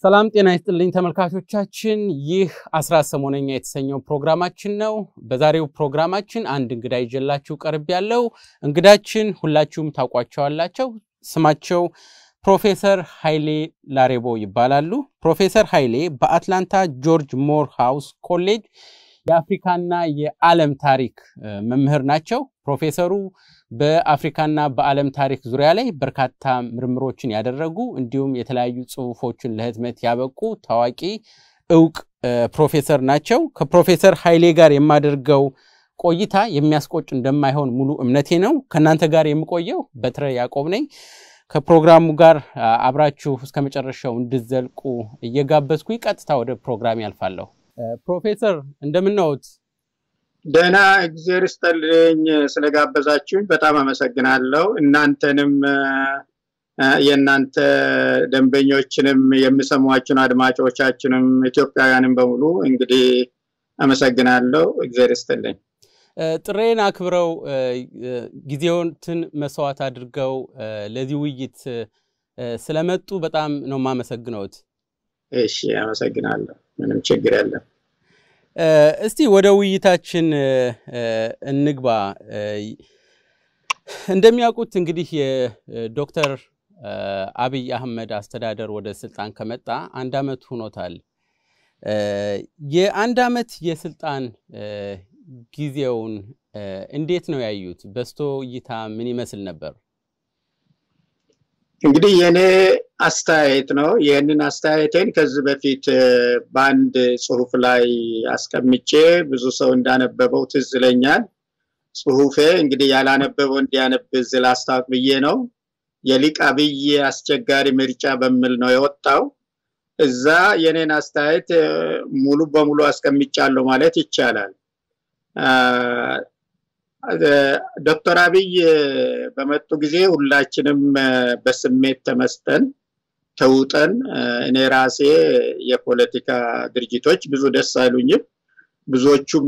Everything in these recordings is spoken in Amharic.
ሰላም ጤና ይስጥልኝ ተመልካቾቻችን፣ ይህ አስራት ሰሞነኛ የተሰኘው ፕሮግራማችን ነው። በዛሬው ፕሮግራማችን አንድ እንግዳ ይዤላችሁ ቀርብ ያለው እንግዳችን ሁላችሁም ታውቋቸዋላቸው። ስማቸው ፕሮፌሰር ኃይሌ ላሬቦ ይባላሉ። ፕሮፌሰር ኃይሌ በአትላንታ ጆርጅ ሞር ሃውስ ኮሌጅ የአፍሪካና የዓለም ታሪክ መምህር ናቸው። ፕሮፌሰሩ በአፍሪካና በዓለም ታሪክ ዙሪያ ላይ በርካታ ምርምሮችን ያደረጉ እንዲሁም የተለያዩ ጽሁፎችን ለህትመት ያበቁ ታዋቂ እውቅ ፕሮፌሰር ናቸው። ከፕሮፌሰር ኃይሌ ጋር የማደርገው ቆይታ የሚያስቆጭ እንደማይሆን ሙሉ እምነቴ ነው። ከእናንተ ጋር የምቆየው በትረ ያዕቆብ ነኝ። ከፕሮግራሙ ጋር አብራችሁ እስከ መጨረሻው እንድዘልቁ እየጋበዝኩ ቀጥታ ወደ ፕሮግራም ያልፋለሁ። ፕሮፌሰር እንደምናወት? ደህና እግዜር ይስጥልኝ። ስለጋበዛችሁኝ በጣም አመሰግናለሁ። እናንተንም የእናንተ ደንበኞችንም የሚሰሟችሁን አድማጮቻችንም ኢትዮጵያውያንም በሙሉ እንግዲህ አመሰግናለሁ። እግዜር ይስጥልኝ። ጥሬን አክብረው ጊዜዎትን መስዋዕት አድርገው ለዚህ ውይይት ስለመጡ በጣም ነው የማመሰግነውት። እሺ፣ አመሰግናለሁ። ምንም ችግር የለም። እስቲ ወደ ውይይታችን እንግባ። እንደሚያውቁት እንግዲህ የዶክተር አብይ አህመድ አስተዳደር ወደ ስልጣን ከመጣ አንድ ዓመት ሆኖታል። የአንድ ዓመት የስልጣን ጊዜውን እንዴት ነው ያዩት? በስቶ እይታ ምን ይመስል ነበር? እንግዲህ የእኔ አስተያየት ነው። ይህንን አስተያየቴን ከዚህ በፊት በአንድ ጽሁፍ ላይ አስቀምጬ ብዙ ሰው እንዳነበበው ትዝ ይለኛል። ጽሁፌ እንግዲህ ያላነበበው እንዲያነብ እዚህ ላስታውቅ ብዬ ነው። የሊቅ አብይ አስቸጋሪ ምርጫ በሚል ነው የወጣው። እዛ የኔን አስተያየት ሙሉ በሙሉ አስቀምጫለሁ ማለት ይቻላል። ዶክተር አብይ በመጡ ጊዜ ሁላችንም በስሜት ተመስጠን ተውጠን፣ እኔ ራሴ የፖለቲካ ድርጅቶች ብዙ ደስ አይሉኝም። ብዙዎቹም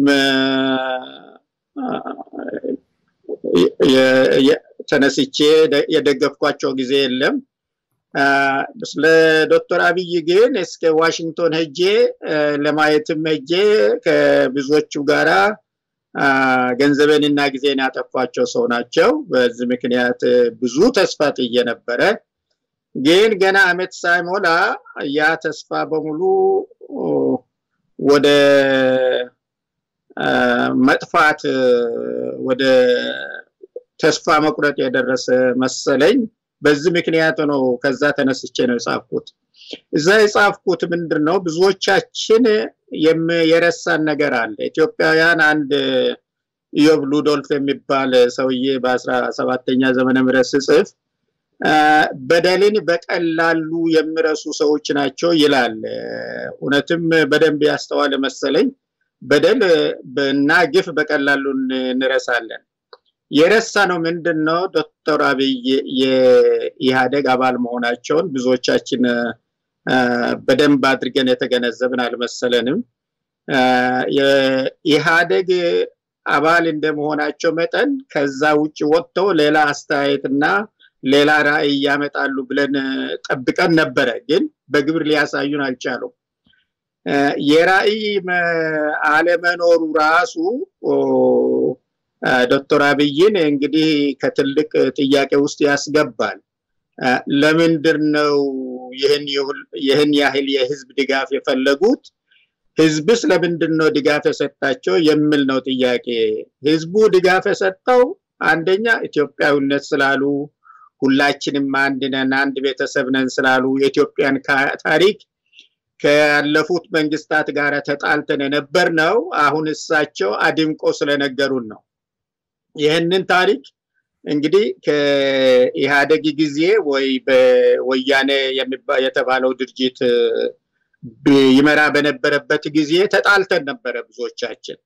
ተነስቼ የደገፍኳቸው ጊዜ የለም። ስለ ዶክተር አብይ ግን እስከ ዋሽንግቶን ሄጄ ለማየትም ሄጄ ከብዙዎቹ ጋራ ገንዘቤንና ጊዜን ያጠፏቸው ሰው ናቸው። በዚህ ምክንያት ብዙ ተስፋ ጥዬ ነበረ። ግን ገና አመት ሳይሞላ ያ ተስፋ በሙሉ ወደ መጥፋት ወደ ተስፋ መቁረጥ የደረሰ መሰለኝ። በዚህ ምክንያት ነው ከዛ ተነስቼ ነው የጻፍኩት። እዛ የጻፍኩት ምንድን ነው ብዙዎቻችን የረሳን ነገር አለ። ኢትዮጵያውያን አንድ ኢዮብ ሉዶልፍ የሚባል ሰውዬ በአስራ ሰባተኛ ዘመነ ምህረት ስጽፍ በደልን በቀላሉ የሚረሱ ሰዎች ናቸው ይላል። እውነትም በደንብ ያስተዋለ መሰለኝ። በደል እና ግፍ በቀላሉ እንረሳለን። የረሳ ነው ምንድን ነው ዶክተር አብይ የኢህአደግ አባል መሆናቸውን ብዙዎቻችን በደንብ አድርገን የተገነዘብን አልመሰለንም። የኢህአደግ አባል እንደመሆናቸው መጠን ከዛ ውጭ ወጥተው ሌላ አስተያየትና ሌላ ራዕይ ያመጣሉ ብለን ጠብቀን ነበረ። ግን በግብር ሊያሳዩን አልቻሉም። የራዕይ አለመኖሩ ራሱ ዶክተር አብይን እንግዲህ ከትልቅ ጥያቄ ውስጥ ያስገባል። ለምንድን ነው ይህን ያህል የህዝብ ድጋፍ የፈለጉት? ህዝብስ ለምንድን ነው ድጋፍ የሰጣቸው የሚል ነው ጥያቄ። ህዝቡ ድጋፍ የሰጠው አንደኛ ኢትዮጵያዊነት ስላሉ፣ ሁላችንም አንድ ነን፣ አንድ ቤተሰብ ነን ስላሉ፣ የኢትዮጵያን ታሪክ ካለፉት መንግስታት ጋር ተጣልተን የነበር ነው። አሁን እሳቸው አድምቆ ስለነገሩን ነው። ይህንን ታሪክ እንግዲህ ከኢህአደግ ጊዜ ወይ በወያኔ የተባለው ድርጅት ይመራ በነበረበት ጊዜ ተጣልተን ነበረ ብዙዎቻችን።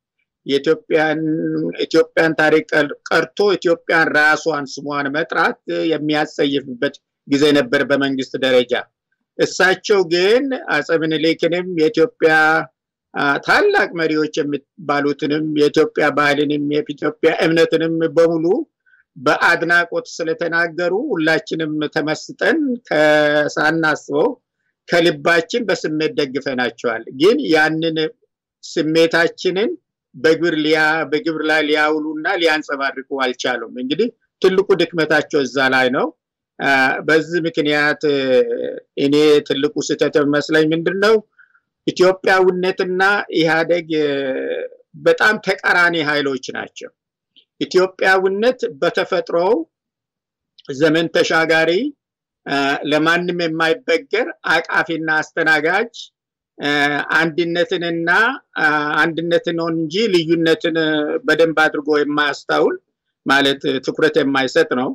የኢትዮጵያን ታሪክ ቀርቶ ኢትዮጵያን ራሷን ስሟን መጥራት የሚያስጸይፍበት ጊዜ ነበር በመንግስት ደረጃ። እሳቸው ግን አፄ ምኒልክንም የኢትዮጵያ ታላቅ መሪዎች የሚባሉትንም የኢትዮጵያ ባህልንም የኢትዮጵያ እምነትንም በሙሉ በአድናቆት ስለተናገሩ ሁላችንም ተመስጠን ሳናስበው ከልባችን በስሜት ደግፈናቸዋል። ግን ያንን ስሜታችንን በግብር ላይ ሊያውሉና ሊያንጸባርቁ አልቻሉም። እንግዲህ ትልቁ ድክመታቸው እዛ ላይ ነው። በዚህ ምክንያት እኔ ትልቁ ስህተት መስለኝ ምንድን ነው ኢትዮጵያዊነትና ኢህአደግ በጣም ተቃራኒ ኃይሎች ናቸው። ኢትዮጵያዊነት በተፈጥሮው ዘመን ተሻጋሪ ለማንም የማይበገር አቃፊና አስተናጋጅ አንድነትንና አንድነትን ነው እንጂ ልዩነትን በደንብ አድርጎ የማያስታውል ማለት ትኩረት የማይሰጥ ነው።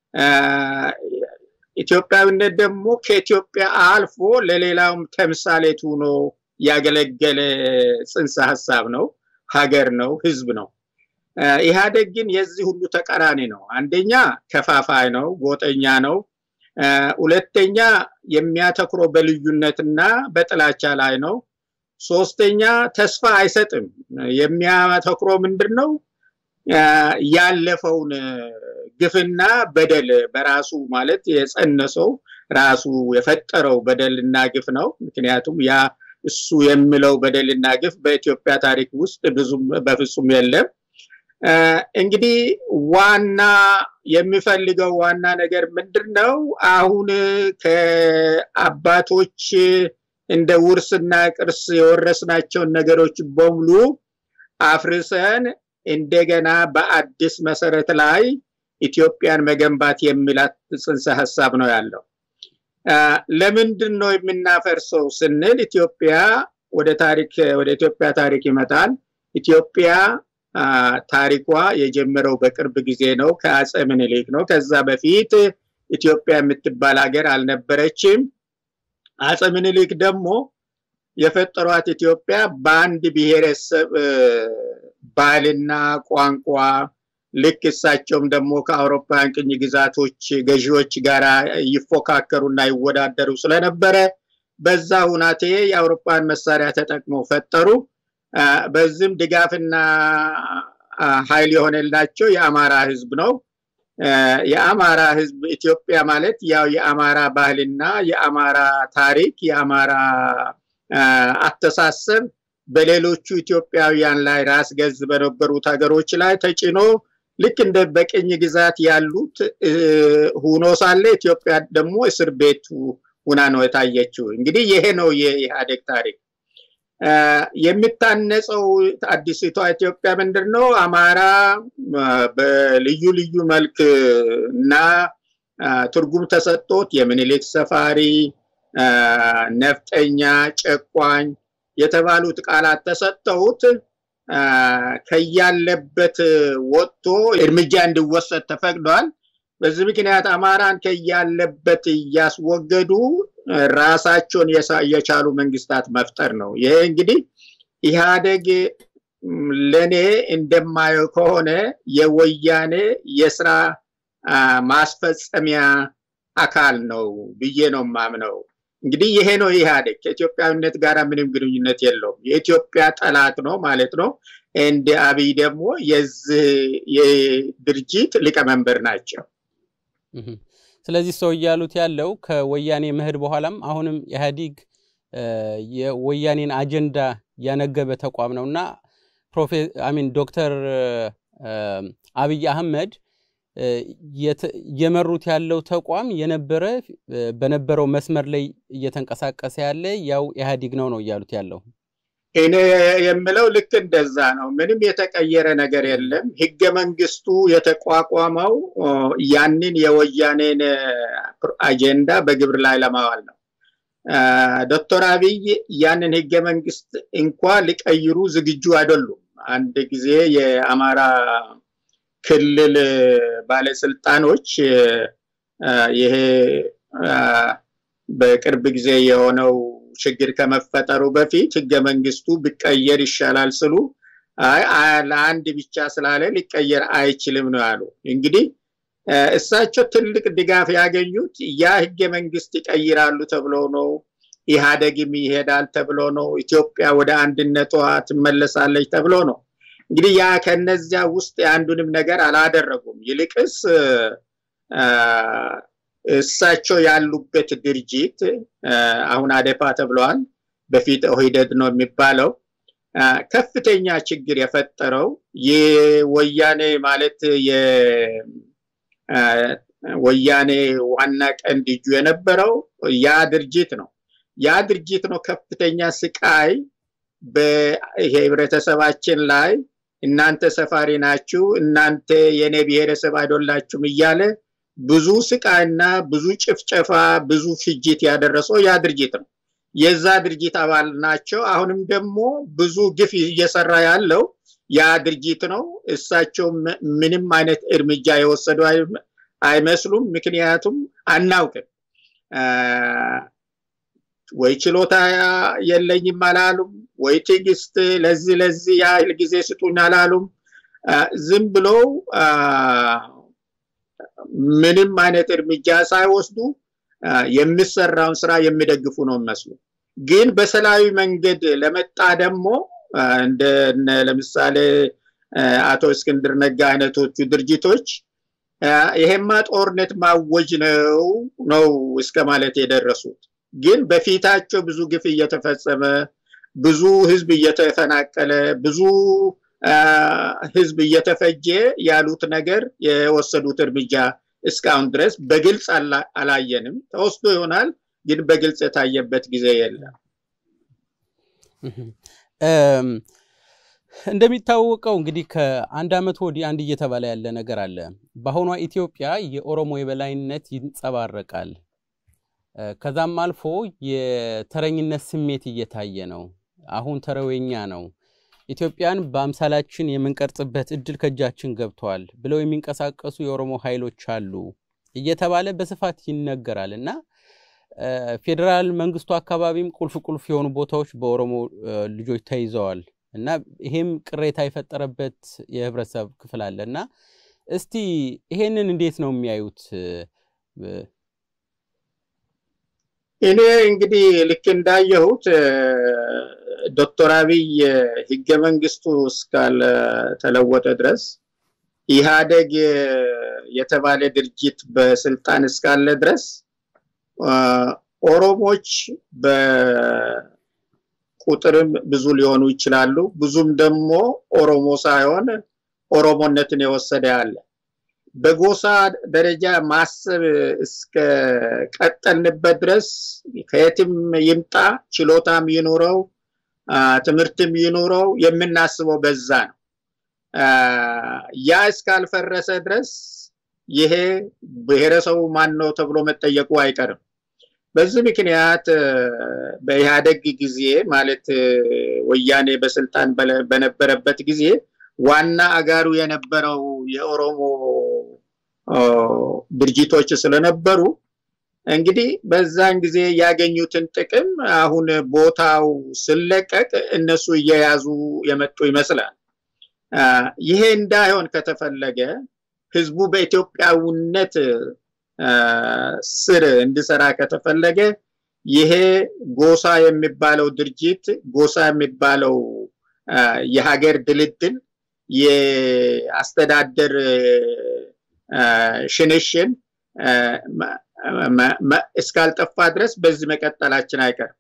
ኢትዮጵያዊነት ደግሞ ከኢትዮጵያ አልፎ ለሌላውም ተምሳሌት ሆኖ ያገለገለ ጽንሰ ሀሳብ ነው፣ ሀገር ነው፣ ህዝብ ነው። ኢህአዴግ ግን የዚህ ሁሉ ተቃራኒ ነው። አንደኛ ከፋፋይ ነው፣ ጎጠኛ ነው። ሁለተኛ የሚያተኩረው በልዩነትና በጥላቻ ላይ ነው። ሶስተኛ ተስፋ አይሰጥም። የሚያተኩረው ምንድን ነው? ያለፈውን ግፍና በደል በራሱ ማለት የጸነሰው ራሱ የፈጠረው በደልና ግፍ ነው። ምክንያቱም ያ እሱ የሚለው በደልና ግፍ በኢትዮጵያ ታሪክ ውስጥ ብዙም በፍጹም የለም። እንግዲህ ዋና የሚፈልገው ዋና ነገር ምንድን ነው? አሁን ከአባቶች እንደ ውርስና ቅርስ የወረስናቸውን ነገሮች በሙሉ አፍርሰን እንደገና በአዲስ መሰረት ላይ ኢትዮጵያን መገንባት የሚላት ጽንሰ ሀሳብ ነው ያለው። ለምንድን ነው የምናፈርሰው ስንል ኢትዮጵያ ወደ ታሪክ ወደ ኢትዮጵያ ታሪክ ይመጣል። ኢትዮጵያ ታሪኳ የጀመረው በቅርብ ጊዜ ነው፣ ከአፄ ምኒልክ ነው። ከዛ በፊት ኢትዮጵያ የምትባል ሀገር አልነበረችም። አፄ ምኒልክ ደግሞ የፈጠሯት ኢትዮጵያ በአንድ ብሔረሰብ ባህልና ቋንቋ ልክ እሳቸውም ደግሞ ከአውሮፓውያን ቅኝ ግዛቶች ገዢዎች ጋር ይፎካከሩና ይወዳደሩ ስለነበረ በዛ ሁናቴ የአውሮፓን መሳሪያ ተጠቅመው ፈጠሩ። በዚህም ድጋፍና ኃይል የሆነላቸው የአማራ ህዝብ ነው። የአማራ ህዝብ ኢትዮጵያ ማለት ያው የአማራ ባህልና የአማራ ታሪክ የአማራ አስተሳሰብ በሌሎቹ ኢትዮጵያውያን ላይ ራስ ገዝ በነበሩት ሀገሮች ላይ ተጭኖ ልክ እንደ በቅኝ ግዛት ያሉት ሁኖ ሳለ ኢትዮጵያ ደግሞ እስር ቤቱ ሁና ነው የታየችው። እንግዲህ ይሄ ነው የኢህአዴግ ታሪክ። የሚታነጸው አዲሲቷ ኢትዮጵያ ምንድን ነው? አማራ በልዩ ልዩ መልክ እና ትርጉም ተሰጥቶት የምኒልክ ሰፋሪ፣ ነፍጠኛ፣ ጨቋኝ የተባሉት ቃላት ተሰጥተውት ከያለበት ወጥቶ እርምጃ እንዲወሰድ ተፈቅዷል። በዚህ ምክንያት አማራን ከያለበት እያስወገዱ ራሳቸውን የቻሉ መንግስታት መፍጠር ነው። ይሄ እንግዲህ ኢህአዴግ ለኔ እንደማየው ከሆነ የወያኔ የስራ ማስፈጸሚያ አካል ነው ብዬ ነው ማምነው። እንግዲህ ይሄ ነው ኢህአዴግ ከኢትዮጵያዊነት ጋር ምንም ግንኙነት የለውም። የኢትዮጵያ ጠላት ነው ማለት ነው። እንደ አብይ ደግሞ የዚህ የድርጅት ሊቀመንበር ናቸው። ስለዚህ ሰው እያሉት ያለው ከወያኔ ምህድ በኋላም አሁንም ኢህአዲግ የወያኔን አጀንዳ ያነገበ ተቋም ነው እና አሚን ዶክተር አብይ አህመድ የመሩት ያለው ተቋም የነበረ በነበረው መስመር ላይ እየተንቀሳቀሰ ያለ ያው ኢህአዲግ ነው ነው እያሉት ያለው። እኔ የምለው ልክ እንደዛ ነው። ምንም የተቀየረ ነገር የለም። ህገ መንግስቱ የተቋቋመው ያንን የወያኔን አጀንዳ በግብር ላይ ለማዋል ነው። ዶክተር አብይ ያንን ህገ መንግስት እንኳ ሊቀይሩ ዝግጁ አይደሉም። አንድ ጊዜ የአማራ ክልል ባለስልጣኖች ይሄ በቅርብ ጊዜ የሆነው ችግር ከመፈጠሩ በፊት ህገ መንግስቱ ቢቀየር ይሻላል ስሉ ለአንድ ብቻ ስላለ ሊቀየር አይችልም ነው ያሉ። እንግዲህ እሳቸው ትልቅ ድጋፍ ያገኙት ያ ህገ መንግስት ይቀይራሉ ተብሎ ነው። ኢህአደግም ይሄዳል ተብሎ ነው። ኢትዮጵያ ወደ አንድነቷ ትመለሳለች ተብሎ ነው። እንግዲህ ያ ከነዚያ ውስጥ የአንዱንም ነገር አላደረጉም። ይልቅስ እሳቸው ያሉበት ድርጅት አሁን አዴፓ ተብለዋል፣ በፊት ኦህዴድ ነው የሚባለው ከፍተኛ ችግር የፈጠረው የወያኔ ማለት የወያኔ ዋና ቀንድ እጁ የነበረው ያ ድርጅት ነው። ያ ድርጅት ነው ከፍተኛ ስቃይ በህብረተሰባችን ላይ እናንተ ሰፋሪ ናችሁ፣ እናንተ የኔ ብሔረሰብ አይደላችሁም እያለ ብዙ ስቃይና ብዙ ጭፍጨፋ፣ ብዙ ፍጅት ያደረሰው ያ ድርጅት ነው። የዛ ድርጅት አባል ናቸው። አሁንም ደግሞ ብዙ ግፍ እየሰራ ያለው ያ ድርጅት ነው። እሳቸው ምንም አይነት እርምጃ የወሰዱ አይመስሉም። ምክንያቱም አናውቅም ወይ ችሎታ የለኝም አላሉም፣ ወይ ትዕግስት ለዚህ ለዚህ ያህል ጊዜ ስጡኝ አላሉም። ዝም ብለው ምንም አይነት እርምጃ ሳይወስዱ የሚሰራውን ስራ የሚደግፉ ነው የሚመስሉ። ግን በሰላዊ መንገድ ለመጣ ደግሞ እንደ ለምሳሌ አቶ እስክንድር ነጋ አይነቶቹ ድርጅቶች ይሄማ ጦርነት ማወጅ ነው ነው እስከ ማለት የደረሱት። ግን በፊታቸው ብዙ ግፍ እየተፈጸመ ብዙ ህዝብ እየተፈናቀለ ብዙ ህዝብ እየተፈጀ ያሉት ነገር የወሰዱት እርምጃ እስካሁን ድረስ በግልጽ አላየንም። ተወስዶ ይሆናል፣ ግን በግልጽ የታየበት ጊዜ የለም። እንደሚታወቀው እንግዲህ ከአንድ ዓመት ወዲህ አንድ እየተባለ ያለ ነገር አለ። በአሁኗ ኢትዮጵያ የኦሮሞ የበላይነት ይንጸባረቃል። ከዛም አልፎ የተረኝነት ስሜት እየታየ ነው። አሁን ተረወኛ ነው። ኢትዮጵያን በአምሳላችን የምንቀርጽበት እድል ከእጃችን ገብተዋል ብለው የሚንቀሳቀሱ የኦሮሞ ኃይሎች አሉ እየተባለ በስፋት ይነገራል እና ፌዴራል መንግስቱ አካባቢም ቁልፍ ቁልፍ የሆኑ ቦታዎች በኦሮሞ ልጆች ተይዘዋል እና ይሄም ቅሬታ የፈጠረበት የህብረተሰብ ክፍል አለ እና እስቲ ይሄንን እንዴት ነው የሚያዩት? እኔ እንግዲህ ልክ እንዳየሁት ዶክተር አብይ ህገ መንግስቱ እስካልተለወጠ ድረስ ኢህአደግ የተባለ ድርጅት በስልጣን እስካለ ድረስ ኦሮሞች በቁጥርም ብዙ ሊሆኑ ይችላሉ። ብዙም ደግሞ ኦሮሞ ሳይሆን ኦሮሞነትን የወሰደ አለ። በጎሳ ደረጃ ማሰብ እስከ ቀጠልንበት ድረስ ከየትም ይምጣ ችሎታም ይኑረው ትምህርትም ይኑረው የምናስበው በዛ ነው። ያ እስካልፈረሰ ድረስ ይሄ ብሔረሰቡ ማን ነው ተብሎ መጠየቁ አይቀርም። በዚህ ምክንያት በኢህአደግ ጊዜ ማለት ወያኔ በስልጣን በነበረበት ጊዜ ዋና አጋሩ የነበረው የኦሮሞ ድርጅቶች ስለነበሩ እንግዲህ በዛን ጊዜ ያገኙትን ጥቅም አሁን ቦታው ስለቀቅ እነሱ እየያዙ የመጡ ይመስላል። ይሄ እንዳይሆን ከተፈለገ ህዝቡ በኢትዮጵያዊነት ስር እንዲሰራ ከተፈለገ ይሄ ጎሳ የሚባለው ድርጅት ጎሳ የሚባለው የሀገር ድልድል የአስተዳደር ሽንሽን እስካልጠፋ ድረስ በዚህ መቀጠላችን አይቀርም።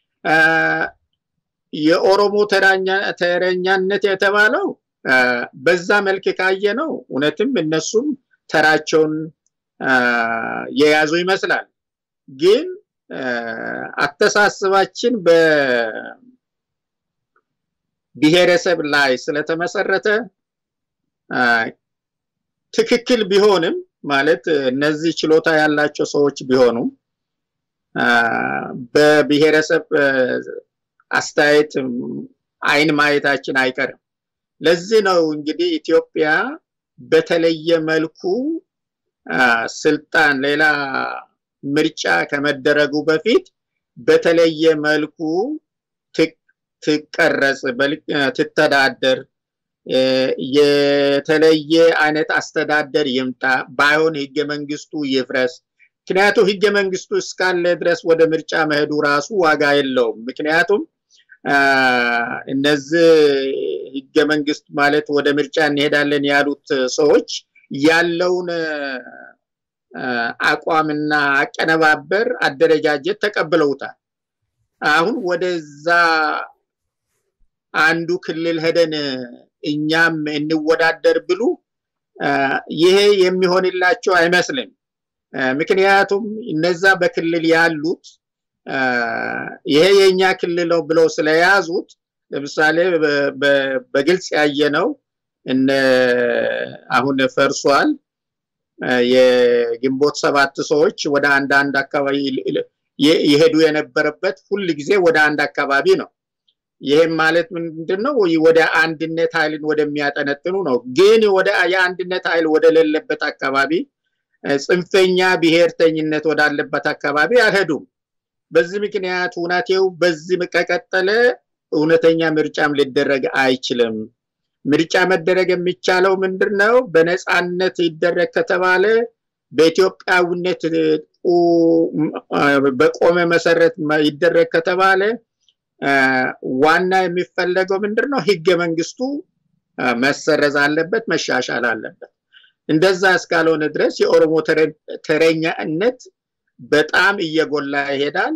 የኦሮሞ ተረኛነት የተባለው በዛ መልክ ካየ ነው። እውነትም እነሱም ተራቸውን የያዙ ይመስላል። ግን አተሳሰባችን በብሔረሰብ ላይ ስለተመሰረተ ትክክል ቢሆንም ማለት እነዚህ ችሎታ ያላቸው ሰዎች ቢሆኑ በብሔረሰብ አስተያየት አይን ማየታችን አይቀርም። ለዚህ ነው እንግዲህ ኢትዮጵያ በተለየ መልኩ ስልጣን ሌላ ምርጫ ከመደረጉ በፊት በተለየ መልኩ ትቀረጽ፣ ትተዳደር፣ የተለየ አይነት አስተዳደር ይምጣ፣ ባይሆን ህገ መንግስቱ ይፍረስ። ምክንያቱም ህገ መንግስቱ እስካለ ድረስ ወደ ምርጫ መሄዱ ራሱ ዋጋ የለውም። ምክንያቱም እነዚህ ህገ መንግስት ማለት ወደ ምርጫ እንሄዳለን ያሉት ሰዎች ያለውን አቋምና አቀነባበር አደረጃጀት ተቀብለውታል። አሁን ወደዛ አንዱ ክልል ሄደን እኛም እንወዳደር ብሉ ይሄ የሚሆንላቸው አይመስልም። ምክንያቱም እነዛ በክልል ያሉት ይሄ የኛ ክልል ነው ብለው ስለያዙት ለምሳሌ በግልጽ ያየነው እነ አሁን ፈርሷል የግንቦት ሰባት ሰዎች ወደ አንዳንድ አካባቢ የሄዱ የነበረበት ሁል ጊዜ ወደ አንድ አካባቢ ነው። ይህም ማለት ምንድን ነው? ወደ አንድነት ኃይልን ወደሚያጠነጥኑ ነው። ግን ወደ የአንድነት ኃይል ወደሌለበት አካባቢ ጽንፈኛ ብሔርተኝነት ወዳለበት አካባቢ አልሄዱም። በዚህ ምክንያት እውነቴው በዚህ ከቀጠለ እውነተኛ ምርጫም ሊደረግ አይችልም። ምርጫ መደረግ የሚቻለው ምንድን ነው? በነፃነት ይደረግ ከተባለ በኢትዮጵያዊነት በቆመ መሰረት ይደረግ ከተባለ ዋና የሚፈለገው ምንድን ነው? ህገ መንግስቱ መሰረዝ አለበት፣ መሻሻል አለበት። እንደዛ እስካልሆነ ድረስ የኦሮሞ ተረኛነት በጣም እየጎላ ይሄዳል።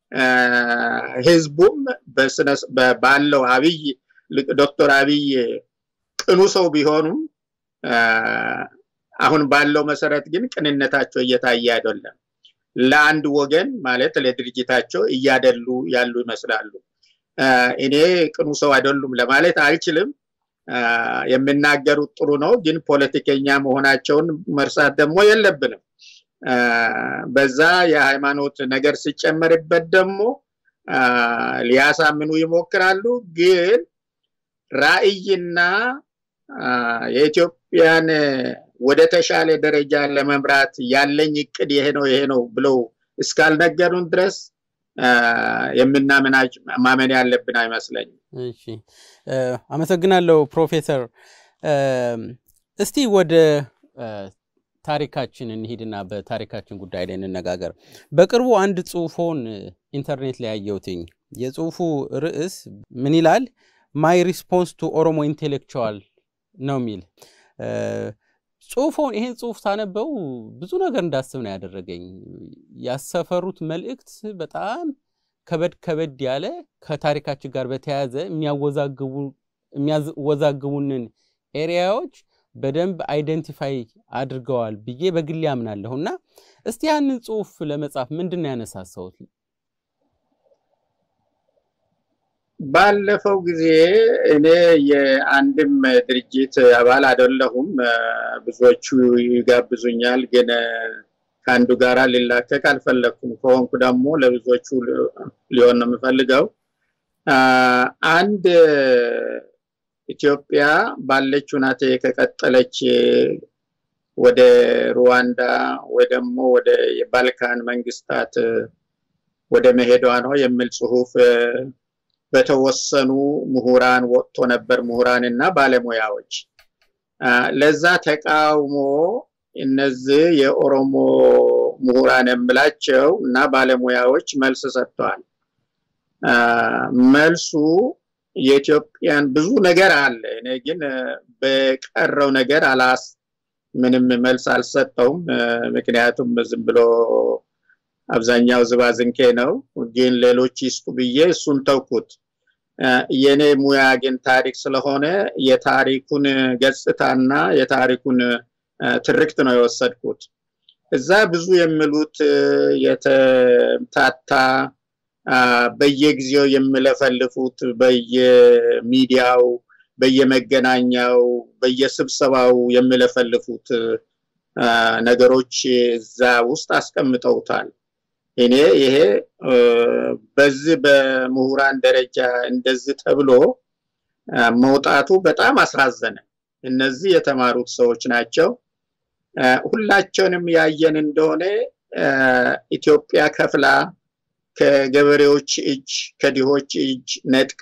ህዝቡም ባለው አብይ ዶክተር አብይ ቅኑ ሰው ቢሆኑም አሁን ባለው መሰረት ግን ቅንነታቸው እየታየ አይደለም። ለአንድ ወገን ማለት ለድርጅታቸው እያደሉ ያሉ ይመስላሉ። እኔ ቅኑ ሰው አይደሉም ለማለት አልችልም። የሚናገሩት ጥሩ ነው፣ ግን ፖለቲከኛ መሆናቸውን መርሳት ደግሞ የለብንም። በዛ የሃይማኖት ነገር ሲጨመርበት ደግሞ ሊያሳምኑ ይሞክራሉ። ግን ራዕይና የኢትዮጵያን ወደ ተሻለ ደረጃ ለመምራት ያለኝ እቅድ ይሄ ነው ይሄ ነው ብለው እስካልነገሩን ድረስ የምናምን ማመን ያለብን አይመስለኝም። እሺ፣ አመሰግናለሁ ፕሮፌሰር። እስቲ ወደ ታሪካችን እንሂድና በታሪካችን ጉዳይ ላይ እንነጋገር። በቅርቡ አንድ ጽሁፎን ኢንተርኔት ላይ ያየሁትኝ የጽሁፉ ርዕስ ምን ይላል? ማይ ሪስፖንስ ቱ ኦሮሞ ኢንቴሌክቹዋል ነው የሚል ጽሁፎን ይሄን ጽሁፍ ሳነበው ብዙ ነገር እንዳስብ ነው ያደረገኝ። ያሰፈሩት መልእክት በጣም ከበድ ከበድ ያለ ከታሪካችን ጋር በተያያዘ የሚያወዛግቡንን ኤሪያዎች በደንብ አይደንቲፋይ አድርገዋል ብዬ በግሌ አምናለሁ። እና እስቲ ያንን ጽሁፍ ለመጻፍ ምንድን ነው ያነሳሳውት? ባለፈው ጊዜ እኔ የአንድም ድርጅት አባል አይደለሁም። ብዙዎቹ ይጋብዙኛል፣ ግን ከአንዱ ጋራ ሊላከቅ አልፈለግኩም። ከሆንኩ ደግሞ ለብዙዎቹ ሊሆን ነው የምፈልገው። አንድ ኢትዮጵያ ባለች ሁናቴ ከቀጠለች ወደ ሩዋንዳ ወይ ደግሞ ወደ የባልካን መንግስታት ወደ መሄዷ ነው የሚል ጽሁፍ በተወሰኑ ምሁራን ወጥቶ ነበር፣ ምሁራን እና ባለሙያዎች። ለዛ ተቃውሞ እነዚህ የኦሮሞ ምሁራን የምላቸው እና ባለሙያዎች መልስ ሰጥተዋል። መልሱ የኢትዮጵያን ብዙ ነገር አለ። እኔ ግን በቀረው ነገር አላስ ምንም መልስ አልሰጠውም። ምክንያቱም ዝም ብሎ አብዛኛው ዝባዝንኬ ነው። ግን ሌሎች ይስጡ ብዬ እሱን ተውኩት። የኔ ሙያ ግን ታሪክ ስለሆነ የታሪኩን ገጽታና የታሪኩን ትርክት ነው የወሰድኩት። እዛ ብዙ የሚሉት የተምታታ በየጊዜው የሚለፈልፉት በየሚዲያው፣ በየመገናኛው፣ በየስብሰባው የሚለፈልፉት ነገሮች እዛ ውስጥ አስቀምጠውታል። እኔ ይሄ በዚህ በምሁራን ደረጃ እንደዚህ ተብሎ መውጣቱ በጣም አሳዘነ። እነዚህ የተማሩት ሰዎች ናቸው። ሁላቸውንም ያየን እንደሆነ ኢትዮጵያ ከፍላ ከገበሬዎች እጅ ከድሆች እጅ ነጥቃ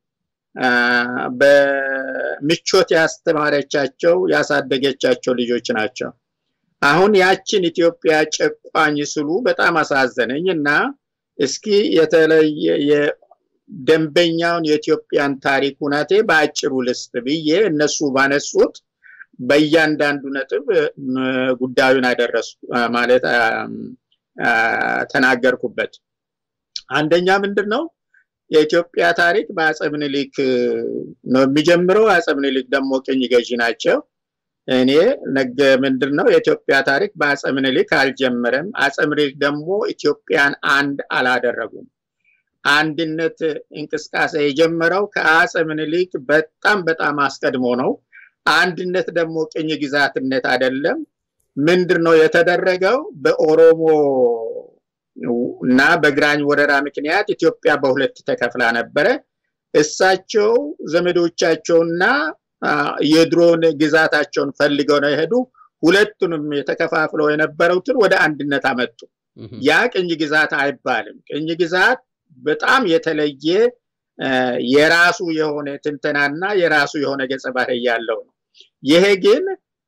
በምቾት ያስተማረቻቸው ያሳደገቻቸው ልጆች ናቸው። አሁን ያችን ኢትዮጵያ ጨቋኝ ስሉ በጣም አሳዘነኝ እና እስኪ የተለየ ደንበኛውን የኢትዮጵያን ታሪክ ሁናቴ በአጭሩ ልስጥ ብዬ እነሱ ባነሱት በእያንዳንዱ ነጥብ ጉዳዩን አደረሱ ማለት ተናገርኩበት። አንደኛ ምንድን ነው የኢትዮጵያ ታሪክ በአፄ ምኒልክ ነው የሚጀምረው። አፄ ምኒልክ ደግሞ ቅኝ ገዢ ናቸው። እኔ ነገ ምንድን ነው የኢትዮጵያ ታሪክ በአፄ ምኒልክ አልጀመረም። አፄ ምኒልክ ደግሞ ኢትዮጵያን አንድ አላደረጉም። አንድነት እንቅስቃሴ የጀመረው ከአፄ ምኒልክ በጣም በጣም አስቀድሞ ነው። አንድነት ደግሞ ቅኝ ግዛትነት አይደለም። ምንድን ነው የተደረገው? በኦሮሞ እና በግራኝ ወረራ ምክንያት ኢትዮጵያ በሁለት ተከፍላ ነበረ። እሳቸው ዘመዶቻቸውና የድሮን ግዛታቸውን ፈልገው ነው የሄዱ። ሁለቱንም የተከፋፍለው የነበረውትን ወደ አንድነት አመጡ። ያ ቅኝ ግዛት አይባልም። ቅኝ ግዛት በጣም የተለየ የራሱ የሆነ ትንተናና የራሱ የሆነ ገጸ ባህሪ ያለው ነው። ይሄ ግን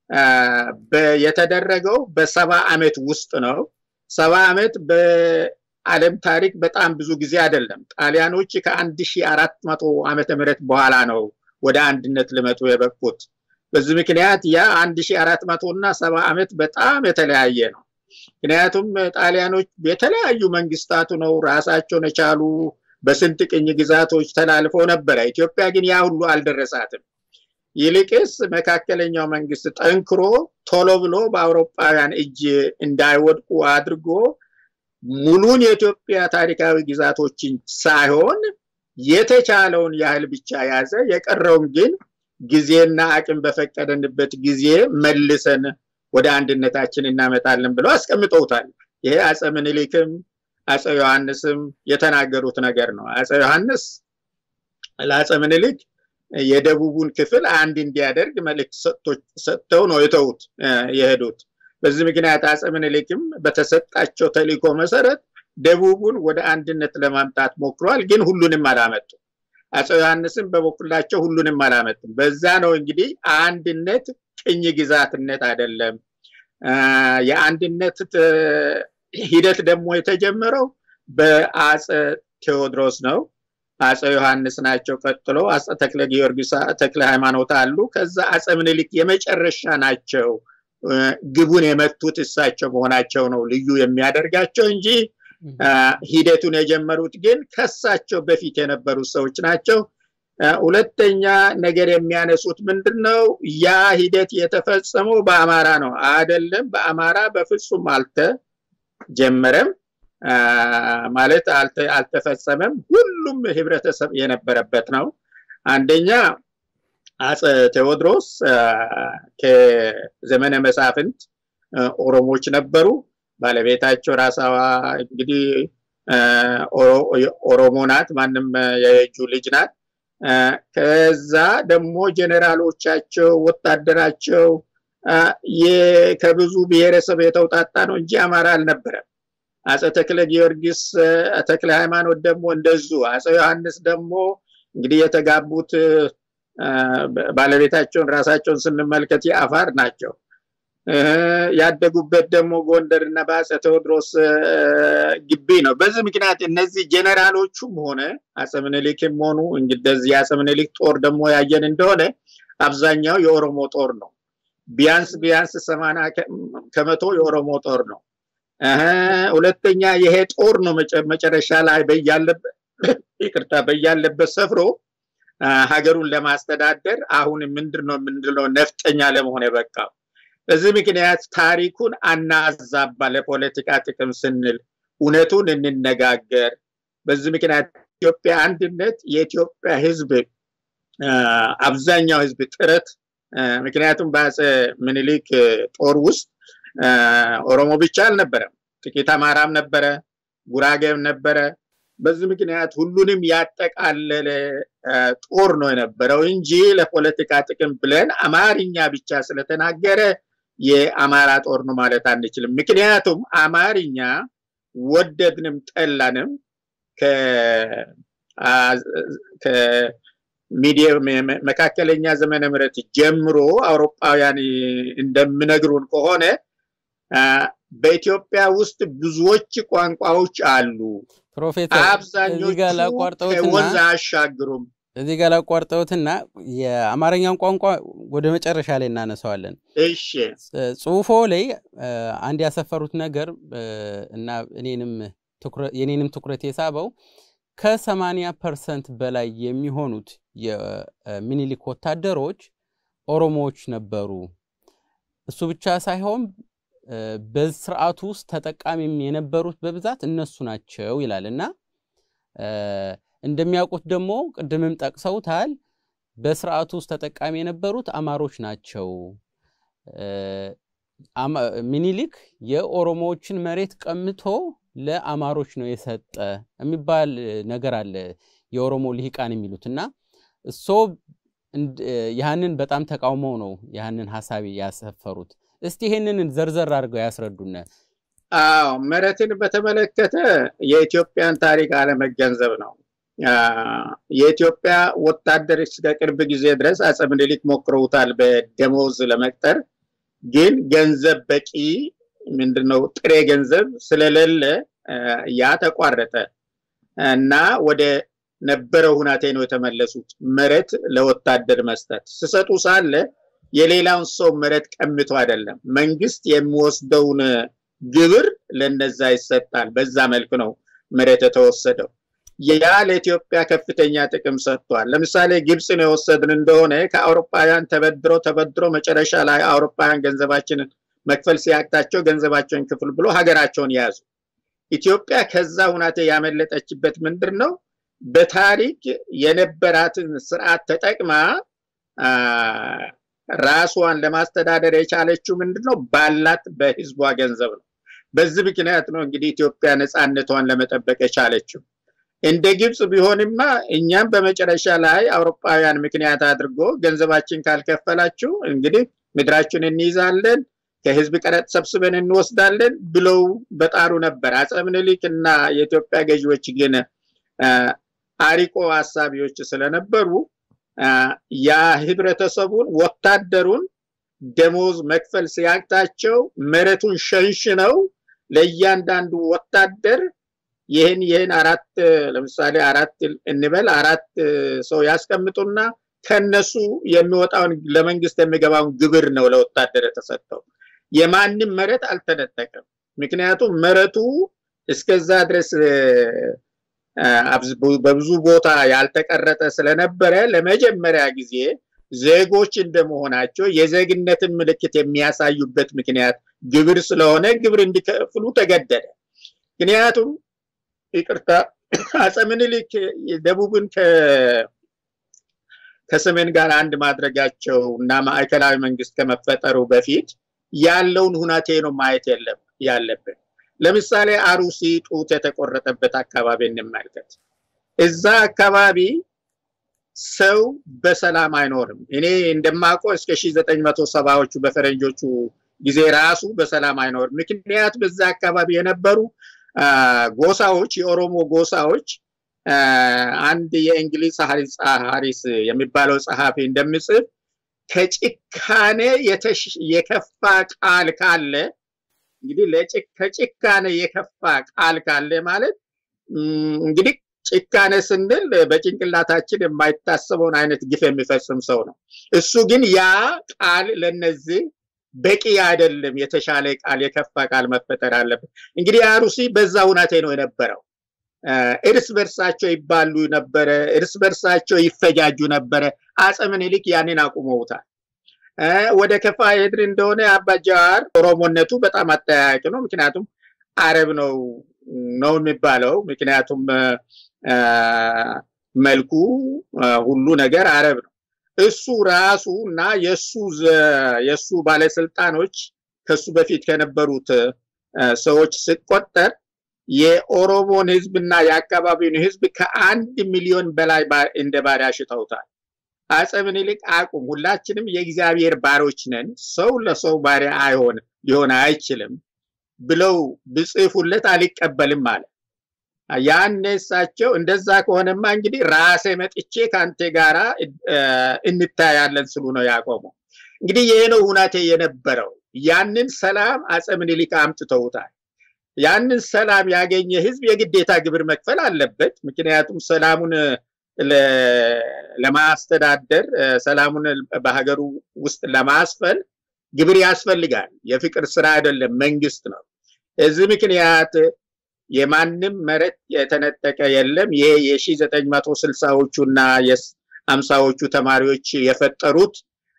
የተደረገው በሰባ ዓመት ውስጥ ነው። ሰባ ዓመት በዓለም ታሪክ በጣም ብዙ ጊዜ አይደለም። ጣሊያኖች ከአንድ ሺህ አራት መቶ ዓመተ ምህረት በኋላ ነው ወደ አንድነት ልመጡ የበቁት። በዚህ ምክንያት ያ አንድ ሺህ አራት መቶ እና ሰባ ዓመት በጣም የተለያየ ነው። ምክንያቱም ጣሊያኖች የተለያዩ መንግስታቱ ነው ራሳቸውን የቻሉ በስንት ቅኝ ግዛቶች ተላልፈው ነበረ። ኢትዮጵያ ግን ያ ሁሉ አልደረሳትም። ይልቅስ መካከለኛው መንግስት ጠንክሮ ቶሎ ብሎ በአውሮፓውያን እጅ እንዳይወድቁ አድርጎ ሙሉን የኢትዮጵያ ታሪካዊ ግዛቶችን ሳይሆን የተቻለውን ያህል ብቻ ያዘ። የቀረውን ግን ጊዜና አቅም በፈቀደንበት ጊዜ መልሰን ወደ አንድነታችን እናመጣለን ብለው አስቀምጠውታል። ይሄ አፄ ምኒልክም አፄ ዮሐንስም የተናገሩት ነገር ነው። አፄ ዮሐንስ ለአፄ ምኒልክ የደቡቡን ክፍል አንድ እንዲያደርግ መልእክት ሰጥተው ነው የተዉት የሄዱት። በዚህ ምክንያት አፄ ምኒልክም በተሰጣቸው ተልእኮ መሰረት ደቡቡን ወደ አንድነት ለማምጣት ሞክሯል፣ ግን ሁሉንም አላመጡም። አፄ ዮሐንስም በበኩላቸው ሁሉንም አላመጡም። በዛ ነው እንግዲህ አንድነት ቅኝ ግዛትነት አይደለም። የአንድነት ሂደት ደግሞ የተጀመረው በአፄ ቴዎድሮስ ነው። አፄ ዮሐንስ ናቸው። ቀጥሎ አፄ ተክለ ጊዮርጊስ፣ ተክለ ሃይማኖት አሉ። ከዛ አፄ ምኒልክ የመጨረሻ ናቸው። ግቡን የመቱት እሳቸው መሆናቸው ነው ልዩ የሚያደርጋቸው እንጂ ሂደቱን የጀመሩት ግን ከሳቸው በፊት የነበሩት ሰዎች ናቸው። ሁለተኛ ነገር የሚያነሱት ምንድን ነው? ያ ሂደት የተፈጸመው በአማራ ነው አይደለም። በአማራ በፍጹም አልተጀመረም ማለት አልተፈጸመም። ሁሉም ህብረተሰብ የነበረበት ነው። አንደኛ አፄ ቴዎድሮስ ከዘመነ መሳፍንት ኦሮሞች ነበሩ። ባለቤታቸው ራሳዋ እንግዲህ ኦሮሞ ናት፣ ማንም የእጁ ልጅ ናት። ከዛ ደግሞ ጀኔራሎቻቸው ወታደራቸው ከብዙ ብሔረሰብ የተውጣጣ ነው እንጂ አማራ አልነበረም። አፄ ተክለ ጊዮርጊስ ተክለ ሃይማኖት ደግሞ እንደዙ። አፄ ዮሐንስ ደግሞ እንግዲህ የተጋቡት ባለቤታቸውን ራሳቸውን ስንመልከት የአፋር ናቸው። ያደጉበት ደግሞ ጎንደር እና በአፄ ቴዎድሮስ ግቢ ነው። በዚህ ምክንያት እነዚህ ጀነራሎቹም ሆነ አፄ ምኒልክም ሆኑ እንግዲህ የአፄ ምኒልክ ጦር ደግሞ ያየን እንደሆነ አብዛኛው የኦሮሞ ጦር ነው። ቢያንስ ቢያንስ ሰማንያ ከመቶ የኦሮሞ ጦር ነው። ሁለተኛ ይሄ ጦር ነው መጨረሻ ላይ በያለበት ይቅርታ በያለበት ሰፍሮ ሀገሩን ለማስተዳደር አሁን ምንድን ነው ምንድነው ነፍጠኛ ለመሆን የበቃው። በዚህ ምክንያት ታሪኩን አናዛባ ለፖለቲካ ጥቅም ስንል እውነቱን እንነጋገር። በዚህ ምክንያት ኢትዮጵያ አንድነት የኢትዮጵያ ሕዝብ አብዛኛው ሕዝብ ጥረት ምክንያቱም በአፄ ምኒልክ ጦር ውስጥ ኦሮሞ ብቻ አልነበረም፣ ጥቂት አማራም ነበረ፣ ጉራጌም ነበረ። በዚህ ምክንያት ሁሉንም ያጠቃለለ ጦር ነው የነበረው እንጂ ለፖለቲካ ጥቅም ብለን አማርኛ ብቻ ስለተናገረ የአማራ ጦር ነው ማለት አንችልም። ምክንያቱም አማርኛ ወደድንም ጠላንም ከሚዲየም መካከለኛ ዘመነ ምሕረት ጀምሮ አውሮፓውያን እንደሚነግሩን ከሆነ በኢትዮጵያ ውስጥ ብዙዎች ቋንቋዎች አሉ። ፕሮፌሰር አብዛኞቹ ከወንዝ አያሻግሩም። እዚህ ጋር ላቋርጠውትና የአማርኛን ቋንቋ ወደ መጨረሻ ላይ እናነሳዋለን። እሺ ጽሁፎ ላይ አንድ ያሰፈሩት ነገር እና እኔንም የኔንም ትኩረት የሳበው ከሰማንያ ፐርሰንት በላይ የሚሆኑት የሚኒሊክ ወታደሮች ኦሮሞዎች ነበሩ። እሱ ብቻ ሳይሆን በስርዓቱ ውስጥ ተጠቃሚም የነበሩት በብዛት እነሱ ናቸው ይላል እና እንደሚያውቁት ደግሞ ቅድምም ጠቅሰውታል። በስርዓቱ ውስጥ ተጠቃሚ የነበሩት አማሮች ናቸው። ሚኒሊክ የኦሮሞዎችን መሬት ቀምቶ ለአማሮች ነው የሰጠ የሚባል ነገር አለ የኦሮሞ ልሂቃን የሚሉት እና እሶ ያህንን በጣም ተቃውመው ነው ያህንን ሀሳብ ያሰፈሩት። እስቲ ይህንን ዘርዘር አድርገው ያስረዱነ። አዎ መሬትን በተመለከተ የኢትዮጵያን ታሪክ አለመገንዘብ ነው። የኢትዮጵያ ወታደር እስከ ቅርብ ጊዜ ድረስ አፄ ምኒልክ ሞክረውታል በደሞዝ ለመቅጠር ግን ገንዘብ በቂ ምንድነው ጥሬ ገንዘብ ስለሌለ ያ ተቋረጠ እና ወደ ነበረው ሁናቴ ነው የተመለሱት። መሬት ለወታደር መስጠት ስሰጡ ሳለ የሌላውን ሰው መሬት ቀምቶ አይደለም፣ መንግስት የሚወስደውን ግብር ለነዛ ይሰጣል። በዛ መልክ ነው መሬት የተወሰደው። ያ ለኢትዮጵያ ከፍተኛ ጥቅም ሰጥቷል። ለምሳሌ ግብፅን የወሰድን እንደሆነ ከአውሮፓውያን ተበድሮ ተበድሮ መጨረሻ ላይ አውሮፓውያን ገንዘባችንን መክፈል ሲያቅታቸው ገንዘባቸውን ክፍል ብሎ ሀገራቸውን ያዙ። ኢትዮጵያ ከዛ ሁናቴ ያመለጠችበት ምንድን ነው? በታሪክ የነበራትን ስርዓት ተጠቅማ ራሷን ለማስተዳደር የቻለችው ምንድን ነው? ባላት በህዝቧ ገንዘብ ነው። በዚህ ምክንያት ነው እንግዲህ ኢትዮጵያ ነፃነቷን ለመጠበቅ የቻለችው። እንደ ግብፅ ቢሆንማ እኛም በመጨረሻ ላይ አውሮፓውያን ምክንያት አድርጎ ገንዘባችን ካልከፈላችሁ እንግዲህ ምድራችን እንይዛለን፣ ከህዝብ ቀረጥ ሰብስበን እንወስዳለን ብለው በጣሩ ነበር። አፄ ምኒልክ እና የኢትዮጵያ ገዢዎች ግን አሪቆ ሀሳቢዎች ስለነበሩ ያ ህብረተሰቡን ወታደሩን ደሞዝ መክፈል ሲያቅታቸው መሬቱን ሸንሽነው ለእያንዳንዱ ወታደር ይህን ይህን አራት ለምሳሌ አራት እንበል አራት ሰው ያስቀምጡና ከነሱ የሚወጣውን ለመንግስት የሚገባውን ግብር ነው ለወታደር የተሰጠው። የማንም መሬት አልተነጠቀም። ምክንያቱም መሬቱ እስከዛ ድረስ በብዙ ቦታ ያልተቀረጠ ስለነበረ ለመጀመሪያ ጊዜ ዜጎች እንደመሆናቸው የዜግነትን ምልክት የሚያሳዩበት ምክንያት ግብር ስለሆነ ግብር እንዲከፍሉ ተገደደ። ምክንያቱም ይቅርታ አፄ ምኒልክ ደቡብን ከሰሜን ጋር አንድ ማድረጋቸው እና ማዕከላዊ መንግስት ከመፈጠሩ በፊት ያለውን ሁናቴ ነው ማየት የለም ያለብን። ለምሳሌ አሩሲ ጡት የተቆረጠበት አካባቢ እንመልከት። እዛ አካባቢ ሰው በሰላም አይኖርም። እኔ እንደማውቀው እስከ ሺህ ዘጠኝ መቶ ሰባዎቹ በፈረንጆቹ ጊዜ ራሱ በሰላም አይኖርም። ምክንያት በዛ አካባቢ የነበሩ ጎሳዎች የኦሮሞ ጎሳዎች አንድ የእንግሊዝ ሀሪስ የሚባለው ጸሐፊ እንደሚጽፍ ከጭካኔ የከፋ ቃል ካለ እንግዲህ ከጭካኔ የከፋ ቃል ካለ ማለት እንግዲህ ጭካኔ ስንል በጭንቅላታችን የማይታሰበውን አይነት ግፍ የሚፈጽም ሰው ነው። እሱ ግን ያ ቃል ለነዚህ በቂ አይደለም። የተሻለ ቃል፣ የከፋ ቃል መፈጠር አለበት። እንግዲህ አሩሲ በዛ ሁናቴ ነው የነበረው። እርስ በርሳቸው ይባሉ ነበረ፣ እርስ በርሳቸው ይፈጃጁ ነበረ። አፄ ምኒልክ ያንን አቁመውታል። ወደ ከፋ ሄድን እንደሆነ አባጃዋር ኦሮሞነቱ በጣም አጠያያቂ ነው። ምክንያቱም አረብ ነው ነው የሚባለው። ምክንያቱም መልኩ ሁሉ ነገር አረብ ነው። እሱ ራሱ እና የሱ የሱ ባለስልጣኖች ከሱ በፊት ከነበሩት ሰዎች ሲቆጠር የኦሮሞን ህዝብና የአካባቢውን ህዝብ ከአንድ ሚሊዮን በላይ እንደ ባሪያ ሽጠውታል። አፄ ምኒልክ አቁም፣ ሁላችንም የእግዚአብሔር ባሮች ነን፣ ሰው ለሰው ባሪያ አይሆን ሊሆን አይችልም ብለው ብጽፉለት አልቀበልም አለ። ያኔ እሳቸው እንደዛ ከሆነማ እንግዲህ ራሴ መጥቼ ከአንተ ጋራ እንታያለን ስሉ ነው ያቆመው። እንግዲህ ይሄ ነው ሁናቴ የነበረው። ያንን ሰላም አፄ ምኒልክ አምጥተውታል። ያንን ሰላም ያገኘ ህዝብ የግዴታ ግብር መክፈል አለበት። ምክንያቱም ሰላሙን ለማስተዳደር ሰላሙን በሀገሩ ውስጥ ለማስፈን ግብር ያስፈልጋል። የፍቅር ስራ አይደለም፣ መንግስት ነው። እዚህ ምክንያት የማንም መሬት የተነጠቀ የለም። ይሄ የሺ ዘጠኝ መቶ ስልሳዎቹ እና የሀምሳዎቹ ተማሪዎች የፈጠሩት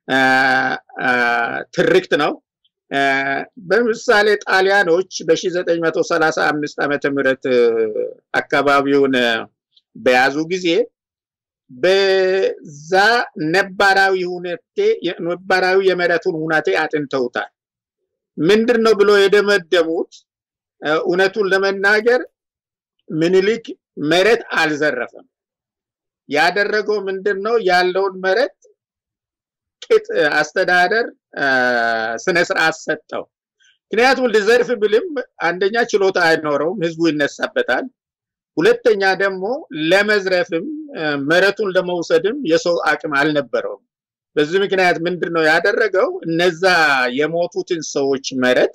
ትርክት ነው። በምሳሌ ጣሊያኖች በ1935 ዓመተ ምህረት አካባቢውን በያዙ ጊዜ በዛ ነባራዊ ሁኔቴ ነባራዊ የመሬቱን ሁናቴ አጥንተውታል። ምንድን ነው ብሎ የደመደሙት? እውነቱን ለመናገር ምኒልክ መሬት አልዘረፈም። ያደረገው ምንድን ነው? ያለውን መሬት ቅጥ አስተዳደር ስነ ስርዓት ሰጠው። ምክንያቱም ልዘርፍ ብልም አንደኛ ችሎታ አይኖረውም፣ ህዝቡ ይነሳበታል። ሁለተኛ ደግሞ ለመዝረፍም መሬቱን ለመውሰድም የሰው አቅም አልነበረውም። በዚህ ምክንያት ምንድን ነው ያደረገው? እነዛ የሞቱትን ሰዎች መሬት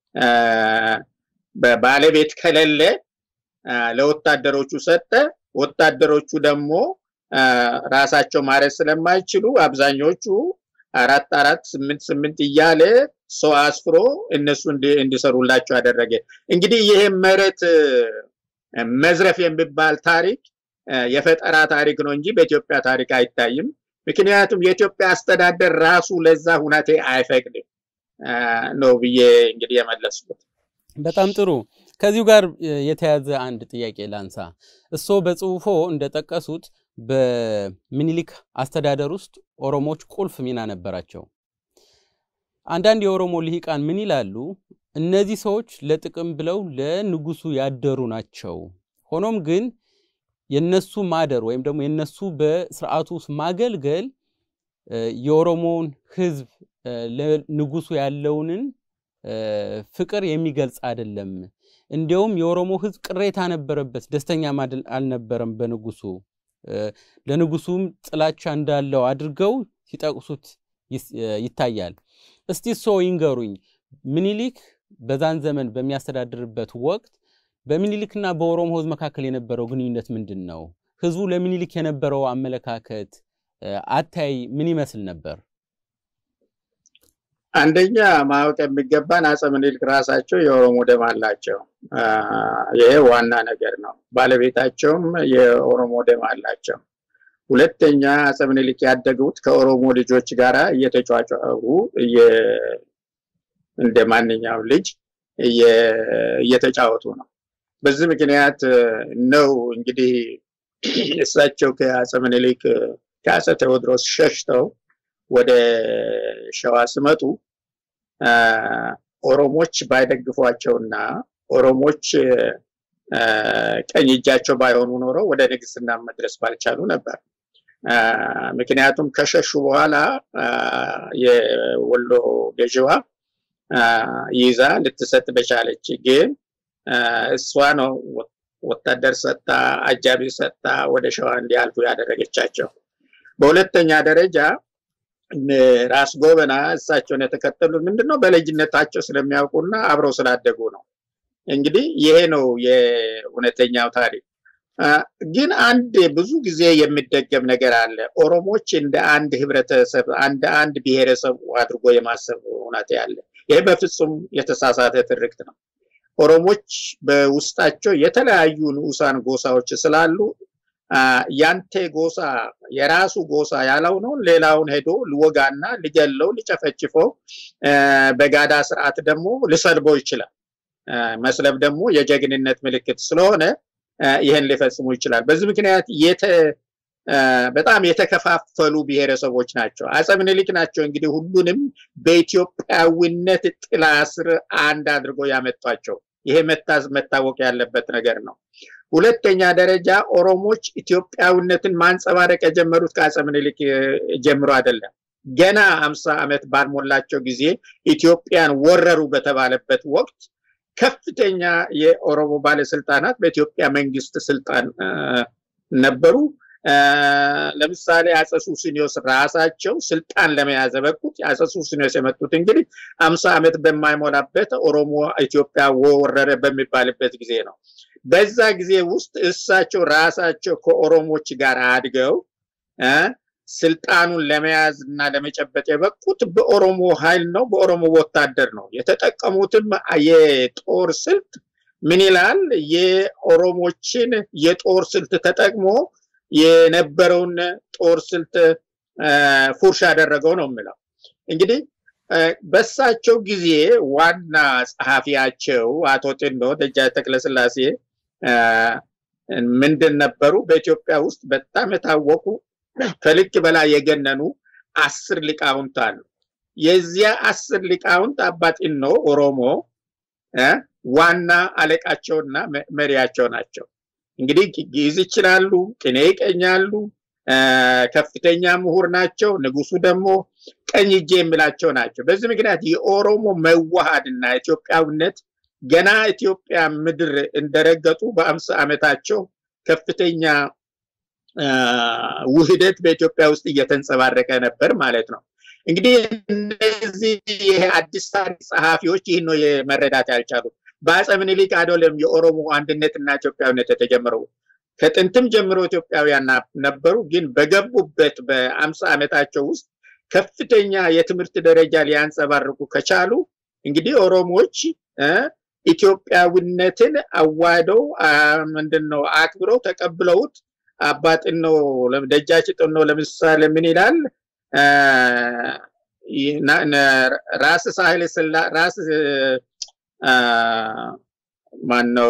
ባለቤት ከሌለ ለወታደሮቹ ሰጠ። ወታደሮቹ ደግሞ ራሳቸው ማረስ ስለማይችሉ አብዛኞቹ አራት አራት ስምንት ስምንት እያለ ሰው አስፍሮ እነሱ እንዲሰሩላቸው አደረገ። እንግዲህ ይሄ መሬት መዝረፍ የሚባል ታሪክ የፈጠራ ታሪክ ነው እንጂ በኢትዮጵያ ታሪክ አይታይም። ምክንያቱም የኢትዮጵያ አስተዳደር ራሱ ለዛ ሁናቴ አይፈቅድም ነው ብዬ እንግዲህ የመለስኩት። በጣም ጥሩ። ከዚሁ ጋር የተያዘ አንድ ጥያቄ ላንሳ። እሶ በጽሁፎ እንደጠቀሱት በምኒልክ አስተዳደር ውስጥ ኦሮሞዎች ቁልፍ ሚና ነበራቸው። አንዳንድ የኦሮሞ ልሂቃን ምን ይላሉ? እነዚህ ሰዎች ለጥቅም ብለው ለንጉሱ ያደሩ ናቸው። ሆኖም ግን የነሱ ማደር ወይም ደግሞ የነሱ በስርዓቱ ውስጥ ማገልገል የኦሮሞውን ሕዝብ ለንጉሱ ያለውንን ፍቅር የሚገልጽ አይደለም። እንዲያውም የኦሮሞ ሕዝብ ቅሬታ ነበረበት፣ ደስተኛ አልነበረም በንጉሱ ለንጉሱም ጥላቻ እንዳለው አድርገው ሲጠቅሱት ይታያል። እስቲ እሶ ይንገሩኝ፣ ምኒልክ በዛን ዘመን በሚያስተዳድርበት ወቅት በምኒልክና በኦሮሞ ህዝብ መካከል የነበረው ግንኙነት ምንድን ነው? ህዝቡ ለምኒልክ የነበረው አመለካከት አታይ ምን ይመስል ነበር? አንደኛ ማወቅ የሚገባን አፄ ምኒልክ ራሳቸው የኦሮሞ ደም አላቸው። ይሄ ዋና ነገር ነው። ባለቤታቸውም የኦሮሞ ደም አላቸው። ሁለተኛ አፄ ምኒልክ ያደጉት ከኦሮሞ ልጆች ጋር እየተጫጫሩ እንደ ማንኛውም ልጅ እየተጫወቱ ነው። በዚህ ምክንያት ነው እንግዲህ እሳቸው ከአፄ ምኒልክ ከአፄ ቴዎድሮስ ሸሽተው ወደ ሸዋ ሲመጡ ኦሮሞች ባይደግፏቸውና ኦሮሞች ቀኝ እጃቸው ባይሆኑ ኖሮ ወደ ንግስና መድረስ ባልቻሉ ነበር። ምክንያቱም ከሸሹ በኋላ የወሎ ገዥዋ ይዛ ልትሰጥ በቻለች። ግን እሷ ነው ወታደር ሰጣ፣ አጃቢ ሰጣ ወደ ሸዋ እንዲያልፉ ያደረገቻቸው። በሁለተኛ ደረጃ ራስ ጎበና እሳቸውን የተከተሉት ምንድነው በልጅነታቸው ስለሚያውቁና አብረው ስላደጉ ነው። እንግዲህ ይሄ ነው የእውነተኛው ታሪክ። ግን አንድ ብዙ ጊዜ የሚደገም ነገር አለ። ኦሮሞች እንደ አንድ ህብረተሰብ እንደ አንድ ብሔረሰብ አድርጎ የማሰብ እውነት ያለ ይሄ በፍጹም የተሳሳተ ትርክት ነው። ኦሮሞች በውስጣቸው የተለያዩ ንዑሳን ጎሳዎች ስላሉ ያንተ ጎሳ የራሱ ጎሳ ያልሆነውን ሌላውን ሄዶ ልወጋና ሊገለው ሊጨፈጭፈው በጋዳ ስርዓት ደግሞ ሊሰልበው ይችላል። መስለብ ደግሞ የጀግንነት ምልክት ስለሆነ ይህን ሊፈጽሙ ይችላል። በዚህ ምክንያት በጣም የተከፋፈሉ ብሔረሰቦች ናቸው። አፄ ምኒልክ ናቸው እንግዲህ ሁሉንም በኢትዮጵያዊነት ጥላ ስር አንድ አድርጎ ያመጧቸው። ይሄ መታወቅ ያለበት ነገር ነው። ሁለተኛ ደረጃ ኦሮሞች ኢትዮጵያዊነትን ማንጸባረቅ የጀመሩት ከአፄ ምኒልክ ጀምሮ አይደለም። ገና አምሳ ዓመት ባልሞላቸው ጊዜ ኢትዮጵያን ወረሩ በተባለበት ወቅት ከፍተኛ የኦሮሞ ባለስልጣናት በኢትዮጵያ መንግስት ስልጣን ነበሩ። ለምሳሌ አፄ ሱስንዮስ ራሳቸው ስልጣን ለመያዝ በቁት አፄ ሱስንዮስ የመጡት እንግዲህ አምሳ ዓመት በማይሞላበት ኦሮሞ ኢትዮጵያ ወረረ በሚባልበት ጊዜ ነው። በዛ ጊዜ ውስጥ እሳቸው ራሳቸው ከኦሮሞች ጋር አድገው ስልጣኑን ለመያዝ እና ለመጨበጥ የበቁት በኦሮሞ ኃይል ነው፣ በኦሮሞ ወታደር ነው። የተጠቀሙትም የጦር ስልት ምን ይላል? የኦሮሞችን የጦር ስልት ተጠቅሞ የነበረውን ጦር ስልት ፉርሽ ያደረገው ነው የምለው። እንግዲህ በሳቸው ጊዜ ዋና ጸሐፊያቸው አቶ ጢኖ ደጃች ተክለስላሴ ምንድን ነበሩ? በኢትዮጵያ ውስጥ በጣም የታወቁ ከልክ በላይ የገነኑ አስር ሊቃውንት አሉ። የዚያ አስር ሊቃውንት አባ ጢኖ ኦሮሞ ዋና አለቃቸውና መሪያቸው ናቸው። እንግዲህ ግዕዝ ይችላሉ፣ ቅኔ ይቀኛሉ፣ ከፍተኛ ምሁር ናቸው። ንጉሱ ደግሞ ቀኝ እጄ የሚላቸው ናቸው። በዚህ ምክንያት የኦሮሞ መዋሃድና ኢትዮጵያዊነት ገና ኢትዮጵያ ምድር እንደረገጡ በአምሳ ዓመታቸው ከፍተኛ ውህደት በኢትዮጵያ ውስጥ እየተንጸባረቀ ነበር ማለት ነው። እንግዲህ እነዚህ ይሄ አዲስ ታሪክ ጸሐፊዎች ይህን ነው መረዳት ያልቻሉት። በአፄ ምኒልክ አይደለም የኦሮሞ አንድነትና ኢትዮጵያዊነት የተጀመረው። ከጥንትም ጀምሮ ኢትዮጵያውያን ነበሩ። ግን በገቡበት በአምሳ ዓመታቸው ውስጥ ከፍተኛ የትምህርት ደረጃ ሊያንጸባርቁ ከቻሉ እንግዲህ ኦሮሞዎች ኢትዮጵያዊነትን አዋህደው ምንድን ነው አክብረው ተቀብለውት አባ ጢኖ ደጃች ጢኖ ለምሳሌ ምን ይላል? ራስ ሳህለ ስላ ራስ ማን ነው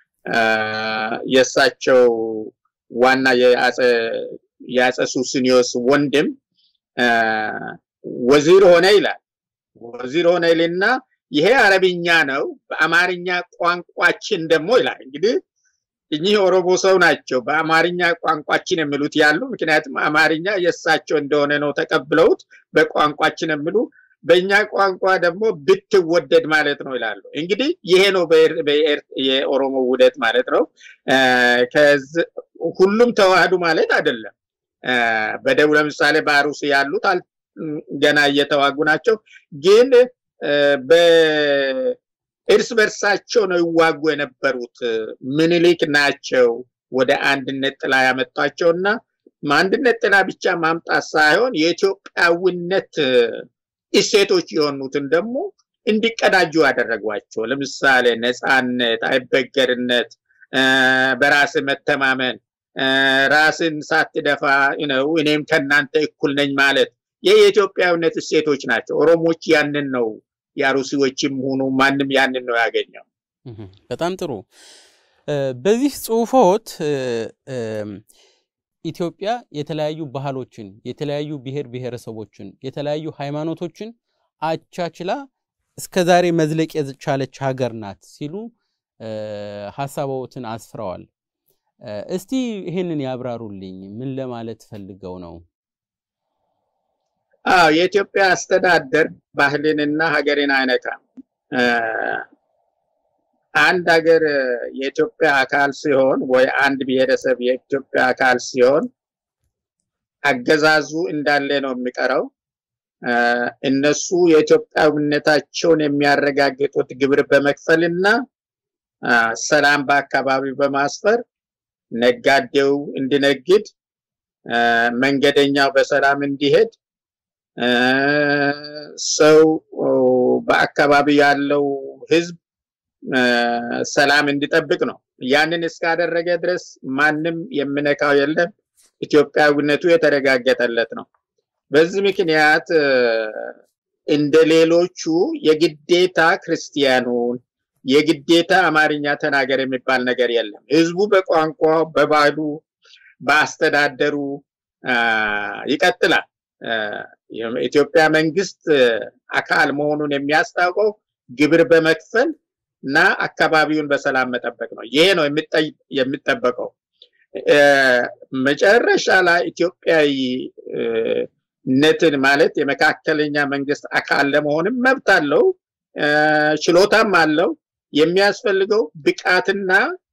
የእሳቸው ዋና የአፄ ሱስንዮስ ወንድም ወዚር ሆነ ይላል። ወዚር ሆነ ይልና ይሄ አረብኛ ነው፣ በአማርኛ ቋንቋችን ደግሞ ይላል። እንግዲህ እኚህ ኦሮሞ ሰው ናቸው። በአማርኛ ቋንቋችን የሚሉት ያሉ ምክንያቱም አማርኛ የእሳቸው እንደሆነ ነው ተቀብለውት በቋንቋችን የሚሉ በእኛ ቋንቋ ደግሞ ብትወደድ ማለት ነው ይላሉ። እንግዲህ ይሄ ነው የኦሮሞ ውህደት ማለት ነው። ሁሉም ተዋህዱ ማለት አይደለም። በደቡብ ለምሳሌ በአሩሲ ያሉት ገና እየተዋጉ ናቸው። ግን እርስ በርሳቸው ነው ይዋጉ የነበሩት። ምኒልክ ናቸው ወደ አንድነት ጥላ ያመጧቸው እና አንድነት ጥላ ብቻ ማምጣት ሳይሆን የኢትዮጵያዊነት እሴቶች የሆኑትን ደግሞ እንዲቀዳጁ ያደረጓቸው። ለምሳሌ ነፃነት፣ አይበገርነት፣ በራስ መተማመን፣ ራስን ሳትደፋ ነው እኔም ከእናንተ እኩል ነኝ ማለት ይህ የኢትዮጵያዊነት እሴቶች ናቸው። ኦሮሞች ያንን ነው የአሩሲዎችም ሆኑ ማንም ያንን ነው ያገኘው። በጣም ጥሩ። በዚህ ጽሁፎት ኢትዮጵያ የተለያዩ ባህሎችን፣ የተለያዩ ብሔር ብሔረሰቦችን፣ የተለያዩ ሃይማኖቶችን አቻችላ እስከ ዛሬ መዝለቅ የቻለች ሀገር ናት ሲሉ ሀሳቦትን አስፍረዋል። እስቲ ይህንን ያብራሩልኝ። ምን ለማለት ፈልገው ነው? አዎ የኢትዮጵያ አስተዳደር ባህልንና ሀገርን አይነካም። አንድ ሀገር የኢትዮጵያ አካል ሲሆን ወይ አንድ ብሔረሰብ የኢትዮጵያ አካል ሲሆን አገዛዙ እንዳለ ነው የሚቀረው። እነሱ የኢትዮጵያዊነታቸውን የሚያረጋግጡት ግብር በመክፈልና ሰላም በአካባቢው በማስፈር ነጋዴው እንዲነግድ፣ መንገደኛው በሰላም እንዲሄድ ሰው በአካባቢ ያለው ህዝብ ሰላም እንዲጠብቅ ነው። ያንን እስካደረገ ድረስ ማንም የምነካው የለም። ኢትዮጵያዊነቱ የተረጋገጠለት ነው። በዚህ ምክንያት እንደ ሌሎቹ የግዴታ ክርስቲያኑን የግዴታ አማርኛ ተናገር የሚባል ነገር የለም። ህዝቡ በቋንቋው፣ በባህሉ፣ በአስተዳደሩ ይቀጥላል። የኢትዮጵያ መንግስት አካል መሆኑን የሚያስታውቀው ግብር በመክፈል እና አካባቢውን በሰላም መጠበቅ ነው። ይሄ ነው የሚጠበቀው። መጨረሻ ላይ ኢትዮጵያዊነትን ማለት የመካከለኛ መንግስት አካል ለመሆንም መብት አለው፣ ችሎታም አለው። የሚያስፈልገው ብቃትና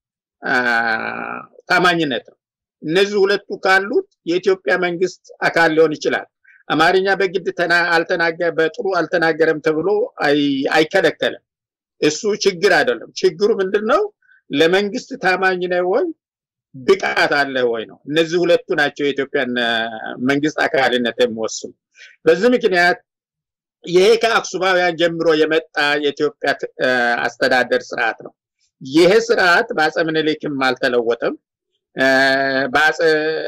ታማኝነት ነው። እነዚህ ሁለቱ ካሉት የኢትዮጵያ መንግስት አካል ሊሆን ይችላል። አማርኛ በግድ አልተናገረ በጥሩ አልተናገረም ተብሎ አይከለከልም። እሱ ችግር አይደለም። ችግሩ ምንድን ነው? ለመንግስት ታማኝ ነህ ወይ ብቃት አለ ወይ ነው። እነዚህ ሁለቱ ናቸው የኢትዮጵያን መንግስት አካልነት የሚወስኑ። በዚህ ምክንያት ይሄ ከአክሱማውያን ጀምሮ የመጣ የኢትዮጵያ አስተዳደር ስርዓት ነው። ይሄ ስርዓት በአፄ ምኒልክም አልተለወጠም፣ በአፄ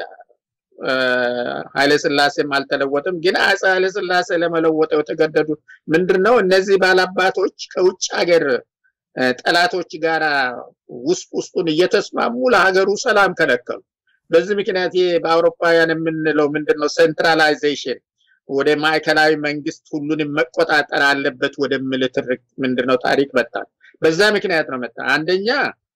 ኃይለስላሴም አልተለወጠም። ግን አፄ ኃይለስላሴ ለመለወጠው የተገደዱ ምንድን ነው? እነዚህ ባላባቶች ከውጭ ሀገር ጠላቶች ጋር ውስጥ ውስጡን እየተስማሙ ለሀገሩ ሰላም ከለከሉ። በዚህ ምክንያት ይሄ በአውሮፓውያን የምንለው ምንድን ነው ሴንትራላይዜሽን ወደ ማዕከላዊ መንግስት ሁሉንም መቆጣጠር አለበት ወደሚል ትርክ ምንድነው ታሪክ መጣ። በዛ ምክንያት ነው መጣ። አንደኛ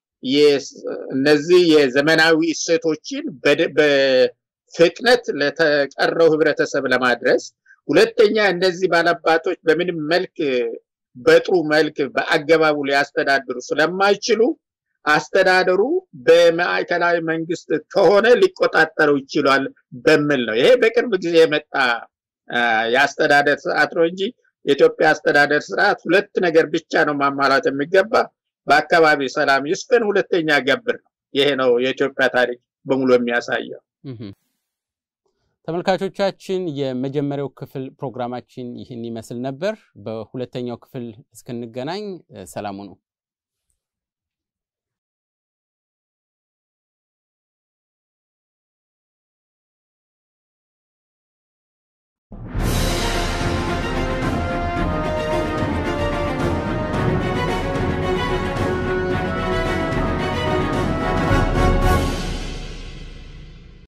እነዚህ የዘመናዊ እሴቶችን በፍጥነት ለተቀረው ህብረተሰብ ለማድረስ፣ ሁለተኛ እነዚህ ባላባቶች በምንም መልክ በጥሩ መልክ በአገባቡ ሊያስተዳድሩ ስለማይችሉ አስተዳደሩ በማዕከላዊ መንግስት ከሆነ ሊቆጣጠረው ይችላል በሚል ነው። ይሄ በቅርብ ጊዜ የመጣ የአስተዳደር ስርዓት ነው እንጂ የኢትዮጵያ አስተዳደር ስርዓት ሁለት ነገር ብቻ ነው ማሟላት የሚገባ በአካባቢ ሰላም ይስፈን፣ ሁለተኛ ገብር ነው። ይሄ ነው የኢትዮጵያ ታሪክ በሙሉ የሚያሳየው። ተመልካቾቻችን የመጀመሪያው ክፍል ፕሮግራማችን ይህን ይመስል ነበር። በሁለተኛው ክፍል እስክንገናኝ ሰላሙ ነው።